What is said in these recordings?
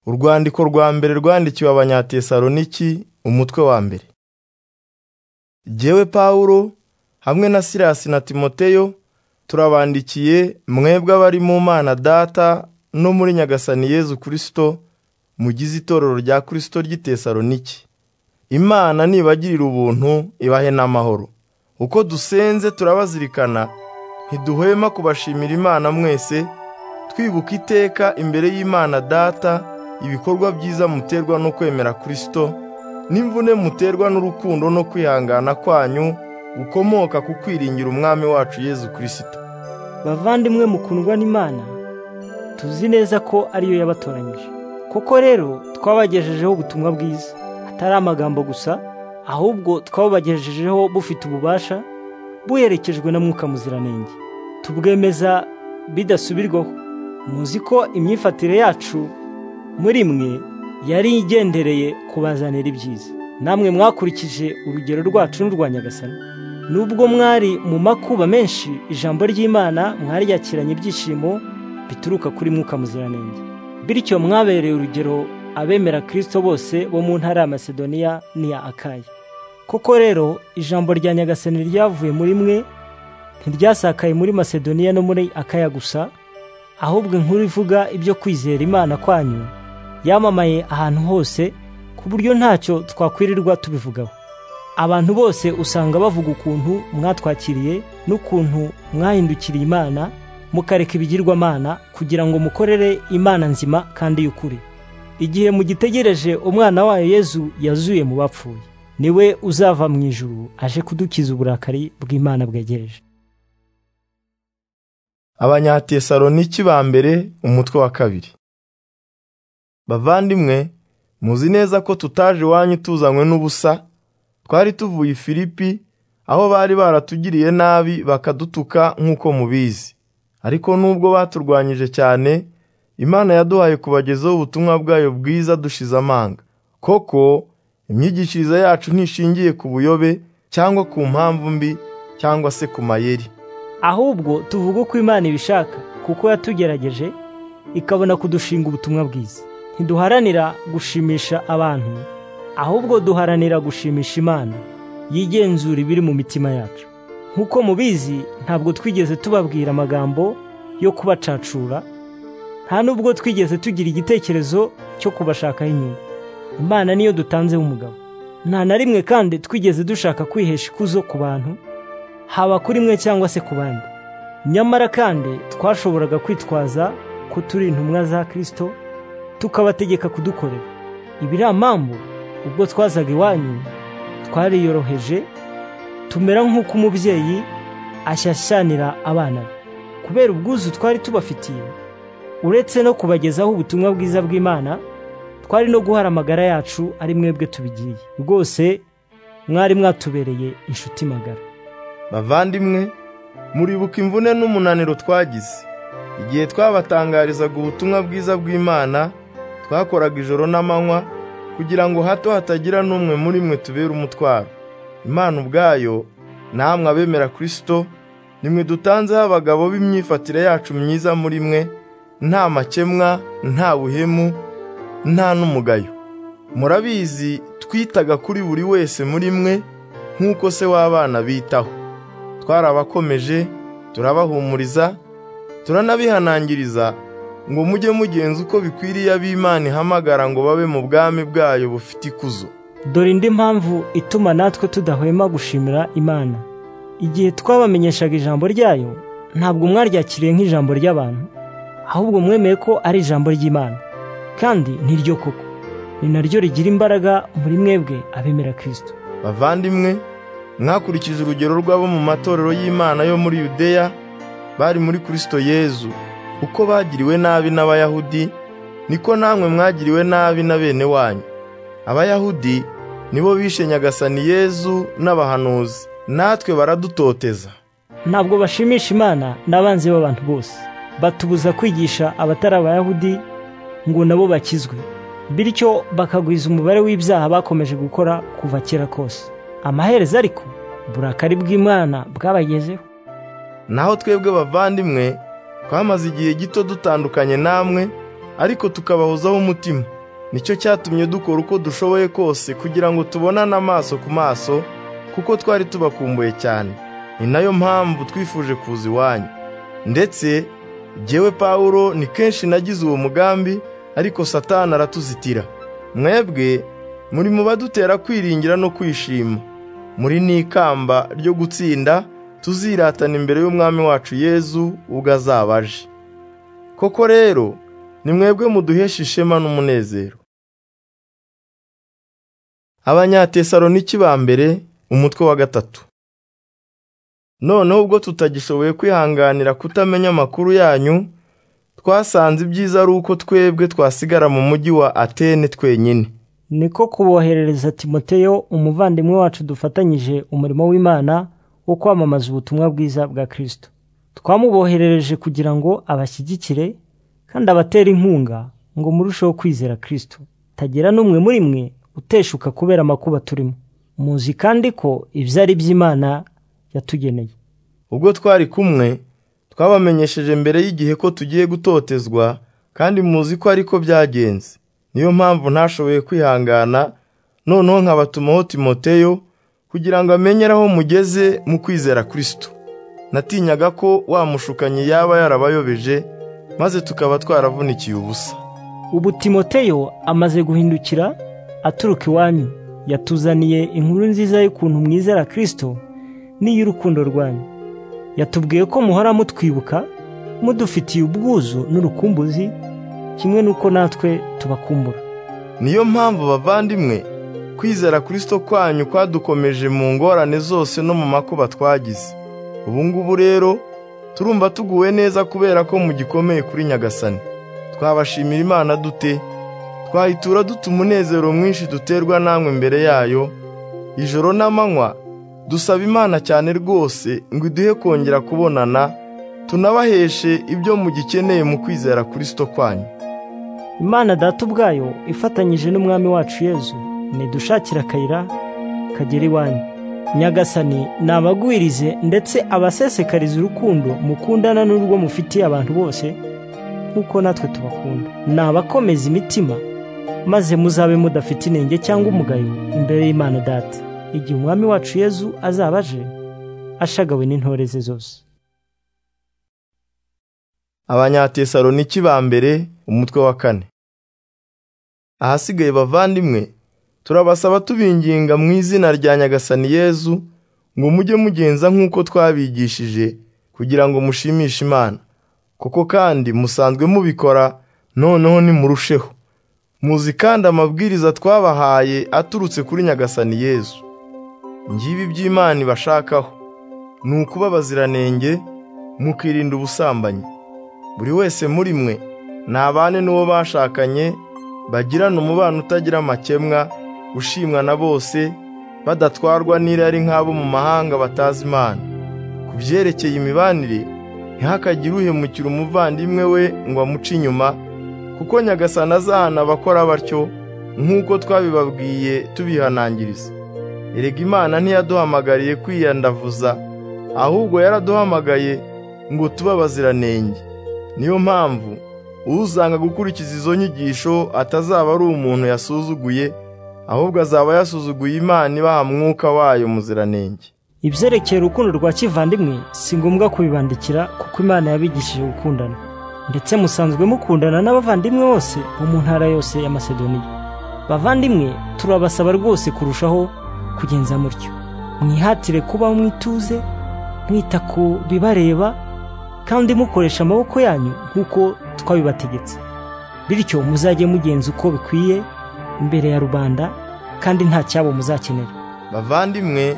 Urwandiko rwa mbere rwandikiwe Abanyatesaloniki umutwe wa mbere. Jyewe Pawulo hamwe na Silasi na Timoteyo turabandikiye mwebwe abari mu Mana Data no muri Nyagasani Yezu Kristo mugize itorero rya Kristo ry'i Tesaloniki. Imana nibagirira ubuntu ibahe n'amahoro. Uko dusenze turabazirikana ntiduhwema kubashimira Imana mwese twibuka iteka imbere y'Imana Data ibikorwa byiza muterwa no kwemera Kristo n'imvune muterwa n'urukundo no kwihangana kwanyu gukomoka ku kwiringira Umwami wacu Yezu Kristo. Bavandimwe mukundwa n'Imana tuzi neza ko ariyo yabatoranyije koko rero twabagejejeho ubutumwa bwiza atari amagambo gusa ahubwo twabubagejejeho bufite ububasha buherekejwe na mwuka muziranenge tubwemeza bidasubirwaho muzi ko imyifatire yacu muri mwe yari igendereye kubazanira ibyiza namwe mwakurikije urugero rwacu n'urwa nyagasani nubwo mwari mu makuba menshi ijambo ry'imana mwaryakiranye ibyishimo bituruka kuri mwuka muziranenge bityo mwabereye urugero abemera kirisito bose bo mu ntara ya masedoniya n'iya akaya koko rero ijambo rya nyagasani ryavuye muri mwe ntiryasakaye muri masedoniya no muri akaya gusa ahubwo inkuru ivuga ibyo kwizera imana kwanyu yamamaye ahantu hose ku buryo ntacyo twakwirirwa tubivugaho abantu bose usanga bavuga ukuntu mwatwakiriye n'ukuntu mwahindukiriye imana mukareka ibigirwamana kugira ngo mukorere imana nzima kandi y'ukuri igihe mugitegereje umwana wayo yezu yazuye mu bapfuye niwe uzava mu ijuru aje kudukiza uburakari bw'imana bwegereje Abanyatesaloniki ba mbere umutwe wa kabiri. Bavandimwe muzi neza ko tutaje iwanyu tuzanywe n'ubusa twari tuvuye i Filipi aho bari baratugiriye nabi bakadutuka nk'uko mubizi ariko nubwo baturwanyije cyane Imana yaduhaye kubagezaho ubutumwa bwayo bwiza dushize amanga koko imyigishirize yacu ntishingiye ku buyobe cyangwa ku mpamvu mbi cyangwa se ku mayeri ahubwo tuvuga uko imana ibishaka kuko yatugerageje ikabona kudushinga ubutumwa bwiza ntiduharanira gushimisha abantu ahubwo duharanira gushimisha imana yigenzura ibiri mu mitima yacu nk'uko mubizi ntabwo twigeze tubabwira amagambo yo kubacacura nta nubwo twigeze tugira igitekerezo cyo kubashakaho inyungu imana niyo dutanzeho umugabo nta na rimwe kandi twigeze dushaka kwihesha ikuzo ku bantu haba kuri mwe cyangwa se ku bandi nyamara kandi twashoboraga kwitwaza ko turi intumwa za kirisito tukabategeka kudukorera ibi ni mpamvu ubwo twazaga iwanyu twariyoroheje tumera nk'uko umubyeyi ashyashyanira abana be kubera ubwuzu twari tubafitiye uretse no kubagezaho ubutumwa bwiza bw'imana twari no guhara amagara yacu ari mwebwe tubigiye rwose mwari mwatubereye inshuti magara Bavandimwe muribuka imvune n'umunaniro twagize igihe twabatangarizaga ubutumwa bwiza bw'Imana twakoraga ijoro n'amanywa kugira ngo hato hatagira n'umwe muri mwe tubera umutwaro Imana ubwayo namwe abemera Kristo nimwe dutanzeho abagabo b'imyifatire yacu myiza muri mwe nta makemwa nta buhemu nta n'umugayo murabizi twitaga kuri buri wese muri mwe nk'uko se w'abana bitaho twarabakomeje turabahumuriza turanabihanangiriza ngo mujye mugenza uko bikwiriye ab'imana ihamagara ngo babe mu bwami bwayo bufite ikuzo dore indi mpamvu ituma natwe tudahwema gushimira imana igihe twabamenyeshaga ijambo ryayo ntabwo mwaryakiriye nk'ijambo ry'abantu ahubwo mwemeye ko ari ijambo ry'imana kandi niryo koko ni naryo rigira imbaraga muri mwebwe abemera kirisito bavandimwe mwakurikije urugero rw'abo mu matorero y'imana yo muri yudeya bari muri kirisito yezu uko bagiriwe nabi n'abayahudi niko namwe mwagiriwe nabi na bene wanyu abayahudi nibo bishe nyagasani yezu n'abahanuzi natwe baradutoteza ntabwo bashimisha imana n'abanzi b'abantu bose batubuza kwigisha abatari abayahudi ngo nabo bakizwe bityo bakagwiza umubare w'ibyaha bakomeje gukora kuva kera kose amaherezo ariko burakari bw'imana bwabagezeho naho twebwe bavandimwe twamaze igihe gito dutandukanye namwe ariko tukabahozaho umutima nicyo cyatumye dukora uko dushoboye kose kugira ngo tubonane amaso ku maso kuko twari tubakumbuye cyane ni nayo mpamvu twifuje kuza iwanyu ndetse jyewe Pawulo ni kenshi nagize uwo mugambi ariko satani aratuzitira mwebwe muri mu badutera kwiringira no kwishima muri n'ikamba ryo gutsinda tuziratana imbere y'umwami wacu yezu ubwo azaba aje koko rero ni mwebwe muduhesha ishema n'umunezero abanyatesaloniki ba mbere umutwe wa gatatu noneho ubwo tutagishoboye kwihanganira kutamenya amakuru yanyu twasanze ibyiza ari uko twebwe twasigara mu mujyi wa atene twenyine niko kuboherereza timoteyo umuvandimwe wacu dufatanyije umurimo w'imana wo kwamamaza ubutumwa bwiza bwa kirisito twamuboherereje kugira ngo abashyigikire kandi abatere inkunga ngo murusheho kwizera kirisito tagira n'umwe muri mwe uteshuka kubera amakuba turimo muzi kandi ko ibyo ari iby'imana yatugeneye ubwo twari kumwe twabamenyesheje mbere y'igihe ko tugiye gutotezwa kandi muzi ko ariko byagenze niyo mpamvu ntashoboye kwihangana noneho nkabatumaho timoteyo kugira ngo amenyere aho mugeze mu kwizera kirisito natinyaga ko wa mushukanyi yaba yarabayobeje maze tukaba twaravunikiye ubusa ubu timoteyo amaze guhindukira aturuka iwanyu yatuzaniye inkuru nziza y'ukuntu mwizera kirisito n'iy'urukundo rwanyu yatubwiye ko muhora mutwibuka mudufitiye ubwuzu n'urukumbuzi kimwe n'uko natwe tubakumbura niyo mpamvu bavandimwe kwizera kirisito kwanyu kwadukomeje mu ngorane zose no mu makuba twagize ubu ngubu rero turumva tuguwe neza kubera ko mugikomeye kuri nyagasani twabashimira imana dute twayitura duta umunezero mwinshi duterwa namwe mbere yayo ijoro n'amanywa dusaba imana cyane rwose ngo iduhe kongera kubonana tunabaheshe ibyo mugikeneye mu kwizera kirisito kwanyu imana data ubwayo ifatanyije n'umwami wacu yezu nidushakira akayira kagera iwanyu nyagasani nabagwirize ndetse abasesekarize urukundo mukundana n'urwo mufitiye abantu bose nk'uko natwe tubakunda nabakomeza imitima maze muzabe mudafite inenge cyangwa umugayo imbere y'imana data igihe umwami wacu yezu azaba aje ashagawe n'intore ze zose abanyatesaloniki ba mbere umutwe wa kane ahasigaye bavandimwe turabasaba tubinginga mu izina rya nyagasani yezu ngo mujye mugenza nk'uko twabigishije kugira ngo mushimishe imana kuko kandi musanzwe mubikora noneho nimurusheho muzi kandi amabwiriza twabahaye aturutse kuri nyagasani yezu ngibi iby'imana ibashakaho ni ukuba baziranenge mukirinda ubusambanyi buri wese muri mwe ntabane n'uwo bashakanye bagirana umubano utagira amakemwa ushimwa na bose badatwarwa n'irari nk'abo mu mahanga batazi imana ku byerekeye imibanire ntihakagire uhemukira umuvandimwe we ngo amuce inyuma kuko nyagasani azahana abakora batyo nk'uko twabibabwiye tubihanangiriza erega imana ntiyaduhamagariye kwiyandavuza ahubwo yaraduhamagaye ngo tuba abaziranenge niyo mpamvu uzanga gukurikiza izo nyigisho atazaba ari umuntu yasuzuguye ahubwo azaba yasuzuguye imana ibaha mwuka wayo muziranenge ibyerekeye urukundo rwa kivandimwe si ngombwa kubibandikira kuko imana yabigishije gukundana ndetse musanzwe mukundana n'abavandimwe bose bo mu ntara yose ya masedoniya bavandimwe turabasaba rwose kurushaho kugenza mutyo mwihatire kubaho mwituze mwita ku bibareba kandi mukoresha amaboko yanyu nk'uko twabibategetse bityo muzajye mugenza uko bikwiye imbere ya rubanda kandi nta cyabo muzakenera bavandimwe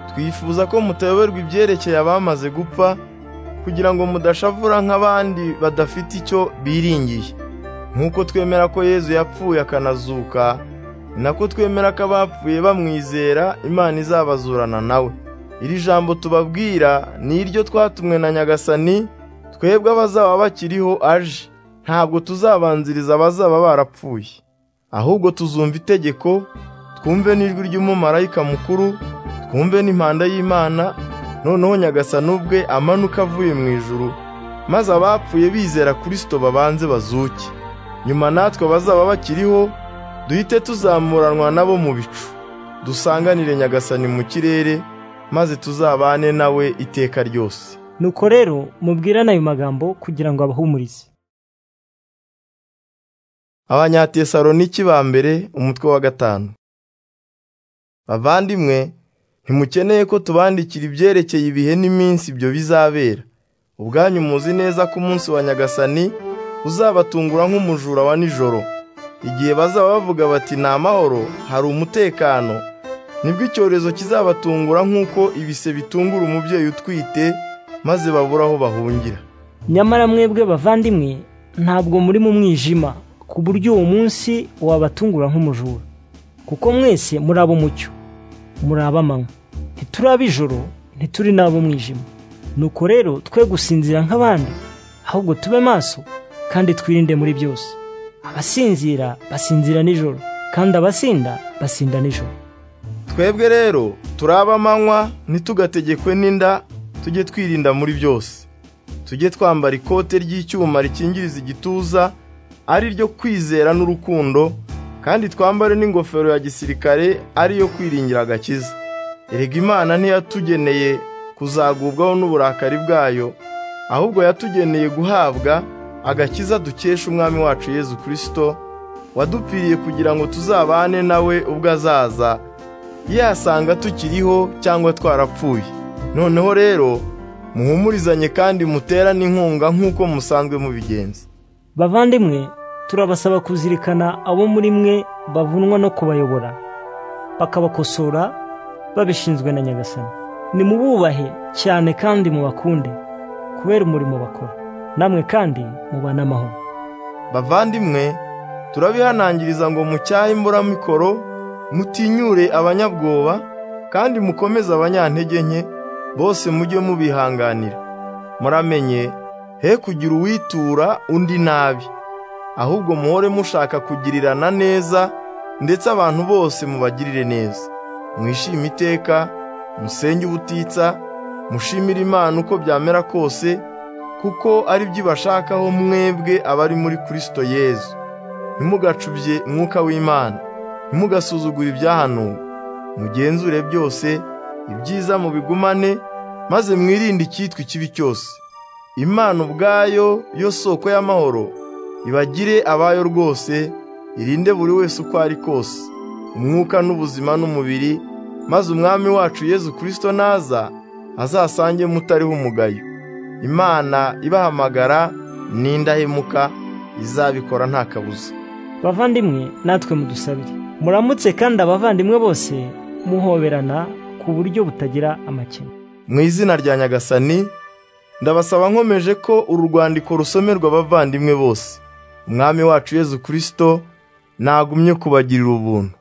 twifuza ko mutayoberwa ibyerekeye abamaze gupfa kugira ngo mudashavura nk'abandi badafite icyo biringiye nk'uko twemera ko yezu yapfuye akanazuka ni nako twemera ko abapfuye bamwizera imana izabazurana nawe iri jambo tubabwira ni iryo twatumwe na nyagasani twebwe abazaba bakiriho aje ntabwo tuzabanziriza abazaba barapfuye ahubwo tuzumva itegeko twumve n'ijwi ry'umumarayika mukuru twumve n'impanda y'imana noneho nyagasani ubwe amanuka avuye mu ijuru maze abapfuye bizera kirisito babanze bazuke nyuma natwe abazaba bakiriho duhite tuzamuranwa nabo mu bicu dusanganire nyagasani mu kirere maze tuzabane nawe iteka ryose nuko rero mubwirane ayo magambo kugira ngo abahumurize abanyatesaloniki ba mbere umutwe wa gatanu bavandimwe ntimukeneye ko tubandikira ibyerekeye ibihe n'iminsi ibyo bizabera ubwanyu muzi neza ko umunsi wa nyagasani uzabatungura nk'umujura wa nijoro igihe bazaba bavuga bati ni amahoro hari umutekano nibwo icyorezo kizabatungura nk'uko ibise bitungura umubyeyi utwite maze babura aho bahungira nyamara mwebwe bavandimwe ntabwo muri mu mwijima ku buryo uwo munsi wabatungura nk'umujura kuko mwese muri ab'umucyo muri ab'amanywa ntituri ab'ijoro ntituri n'ab'umwijima nuko rero twe gusinzira nk'abandi ahubwo tube maso kandi twirinde muri byose abasinzira basinzira nijoro kandi abasinda basinda nijoro twebwe rero turi ab'amanywa ntitugategekwe n'inda tujye twirinda muri byose tujye twambara ikote ry'icyuma rikingiriza igituza ari ryo kwizera n'urukundo kandi twambare n'ingofero ya gisirikare ariyo kwiringira agakiza erega imana ntiyatugeneye kuzagubwaho n'uburakari bwayo ahubwo yatugeneye guhabwa agakiza dukesha umwami wacu yezu kirisito wadupfiriye kugira ngo tuzabane nawe ubwo azaza yasanga tukiriho cyangwa twarapfuye noneho rero muhumurizanye kandi muterane inkunga nk'uko musanzwe mubigenza bavandimwe turabasaba kuzirikana abo muri mwe bavunwa no kubayobora bakabakosora babishinzwe na nyagasani nimububahe cyane kandi mubakunde kubera umurimo bakora namwe kandi mubane amahoro bavandimwe turabihanangiriza ngo mucyahe imburamikoro mutinyure abanyabwoba kandi mukomeze abanyantege nke bose mujye mubihanganira muramenye he kugira uwitura undi nabi ahubwo muhore mushaka kugirirana neza ndetse abantu bose mubagirire neza mwishime iteka musenge ubutitsa mushimire imana uko byamera kose kuko ari byo ibashakaho mwebwe abari muri kirisito yezu ntimugacubye mwuka w'imana ntimugasuzugure ibyahanuwe mugenzure byose ibyiza mubigumane maze mwirinde icyitwa ikibi cyose imana ubwayo yo soko y'amahoro ibagire abayo rwose irinde buri wese uko ari kose umwuka n'ubuzima n'umubiri maze umwami wacu yezu kirisito naza azasange mutariho umugayo imana ibahamagara n'indahemuka izabikora nta kabuza bavandimwe natwe mudusabire muramutse kandi abavandimwe bose muhoberana ku buryo butagira amakemwa mu izina rya nyagasani ndabasaba nkomeje ko uru rwandiko rusomerwa abavandimwe bose umwami wacu yezu kirisito nagumye kubagirira ubuntu